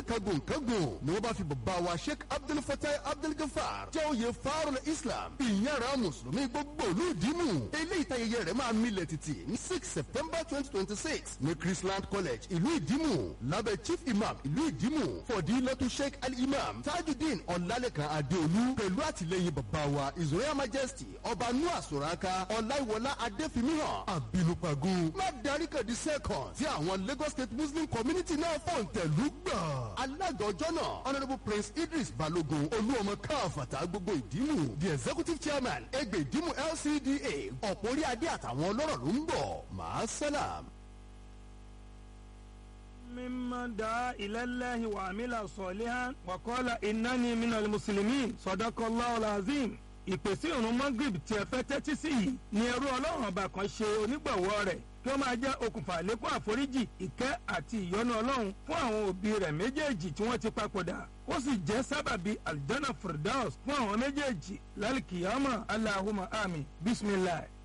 oníkangun kangun ni wọ́n bá fi bàbá wa sheikh abdul fatai abdul gafar jẹ́ oyè farul islam ìyára mùsùlùmí gbogbo olú ìdímù eléyìí tayẹyẹ rẹ̀ máa milẹ̀ títì ní six september twenty twenty six ní chrisland college ìlú ìdímù lábẹ́ chief imam ìlú ìdímù fọ̀dílọ́tù sheikh al-imam tajudeen ọ̀làlẹ̀kan adéolú pẹ̀lú àtìlẹyìn bàbá wa his royal majesty ọba noah soraka ọláìwọlá adéfimíhàn àbínúpagun má darí kàdí second tí àwọn lagos state muslim community náà fọ̀ǹtẹ̀lú gbà. alága ọjọ́ náà honourable prince idris balogun olúọmọ káfàtà gbogbo ìdímù the executive chairman ẹgbẹ́ ìdímù lcda ọ̀pọ̀ orí adé àtàwọn ọlọ́rọ̀ ló ń bọ̀ máa sálàm. ممن دعا إلى الله وعمل صالحا وقال إنني من المسلمين صدق الله العظيم ìpèsè ìrun magrib tí ẹ fẹ́ tẹ́tí sí yìí ni ẹrú ọlọ́run ọba kan ṣe onígbọ̀wọ́ rẹ̀ kí ó máa jẹ́ okùnfà àlékún àforíjì ìkẹ́ àti ìyọ́nú ọlọ́run fún àwọn òbí rẹ̀ méjèèjì tí wọ́n ti papòdà ó sì jẹ́ sábàbí aljana firdaus fún àwọn méjèèjì lálùkìyàmọ̀ aláhùmá àmì bisimilayi.